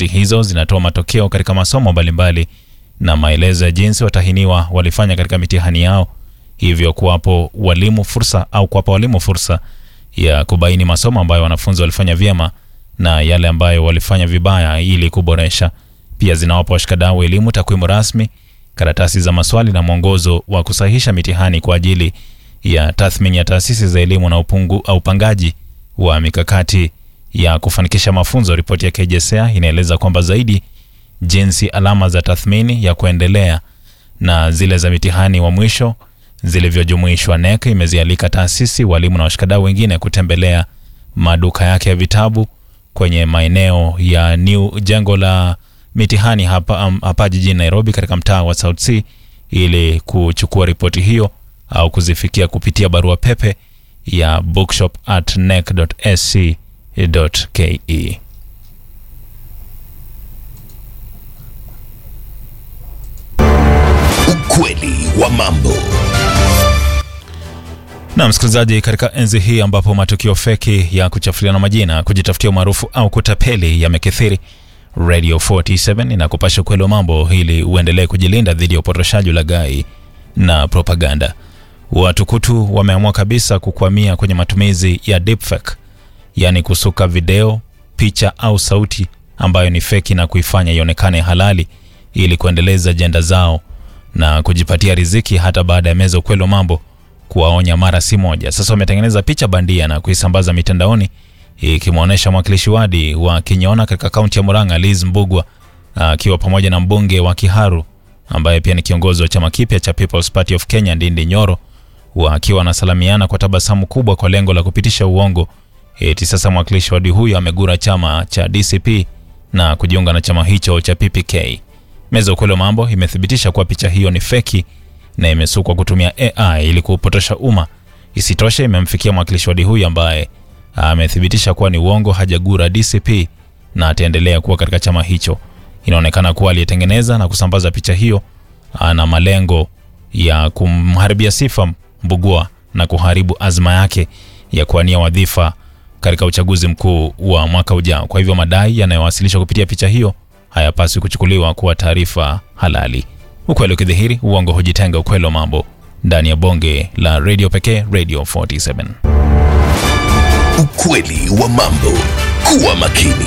Ripoti hizo zinatoa matokeo katika masomo mbalimbali na maelezo ya jinsi watahiniwa walifanya katika mitihani yao, hivyo kuwapo walimu fursa au kuwapa walimu fursa ya kubaini masomo ambayo wanafunzi walifanya vyema na yale ambayo walifanya vibaya ili kuboresha. Pia zinawapa washikadau elimu takwimu rasmi, karatasi za maswali na mwongozo wa kusahihisha mitihani kwa ajili ya tathmini ya taasisi za elimu na upungu au upangaji wa mikakati ya kufanikisha mafunzo. Ripoti ya KJSEA inaeleza kwamba zaidi jinsi alama za tathmini ya kuendelea na zile za mitihani wa mwisho zilivyojumuishwa. NEC imezialika taasisi, walimu na washikadau wengine kutembelea maduka yake ya vitabu kwenye maeneo ya new jengo la mitihani hapa, um, hapa jijini Nairobi katika mtaa wa South C ili kuchukua ripoti hiyo au kuzifikia kupitia barua pepe ya bookshop at nec.sc.ke. Ukweli wa mambo. Na msikilizaji, katika enzi hii ambapo matukio feki ya kuchafuliana majina, kujitafutia umaarufu au kutapeli yamekithiri, Radio 47 inakupasha ukweli wa mambo ili uendelee kujilinda dhidi ya upotoshaji, ulaghai na propaganda. Watukutu wameamua kabisa kukwamia kwenye matumizi ya deepfake, yaani kusuka video, picha au sauti ambayo ni feki na kuifanya ionekane halali ili kuendeleza ajenda zao na kujipatia riziki hata baada ya meza ukweli wa mambo kuwaonya mara si moja. Sasa wametengeneza picha bandia na kuisambaza mitandaoni ikimwonyesha mwakilishi wadi wa Kinyona katika kaunti ya Murang'a Liz Mbugwa akiwa pamoja na mbunge wa Kiharu ambaye pia ni kiongozi wa chama kipya cha People's Party of Kenya Ndindi Nyoro wakiwa wanasalamiana kwa tabasamu kubwa kwa lengo la kupitisha uongo eti sasa mwakilishi wadi huyo amegura chama cha DCP na kujiunga na chama hicho cha PPK. Meza ukweli wa mambo imethibitisha kuwa picha hiyo ni feki na imesukwa kutumia AI ili kuupotosha umma. Isitoshe, imemfikia mwakilishi wadi huyu ambaye amethibitisha kuwa ni uongo, hajagura DCP na ataendelea kuwa katika chama hicho. Inaonekana kuwa aliyetengeneza na kusambaza picha hiyo ana malengo ya kumharibia sifa Mbugua na kuharibu azma yake ya kuwania wadhifa katika uchaguzi mkuu wa mwaka ujao. Kwa hivyo madai yanayowasilishwa kupitia picha hiyo hayapaswi kuchukuliwa kuwa taarifa halali. Ukweli ukidhihiri, uongo hujitenga. Ukweli wa mambo ndani ya bonge la redio pekee, Radio 47. Ukweli wa mambo. Kuwa makini.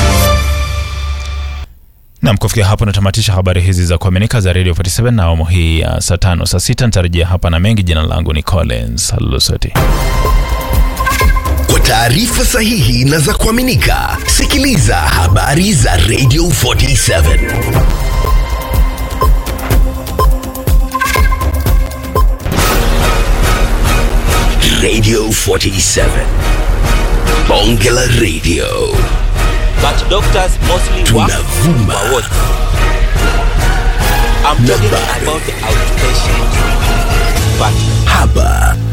Nam, kufikia hapo natamatisha habari hizi za kuaminika za Radio 47 na awamu hii ya saa tano saa sita nitarejea hapa na mengi. Jina langu ni Collins Lusoti. Kwa taarifa sahihi na za kuaminika, sikiliza habari za Radio 47. Radio 47. Bonge la Radio. but doctors mostly work Tunavuma. for what? I'm talking Nambari. about the outpatient part. Haba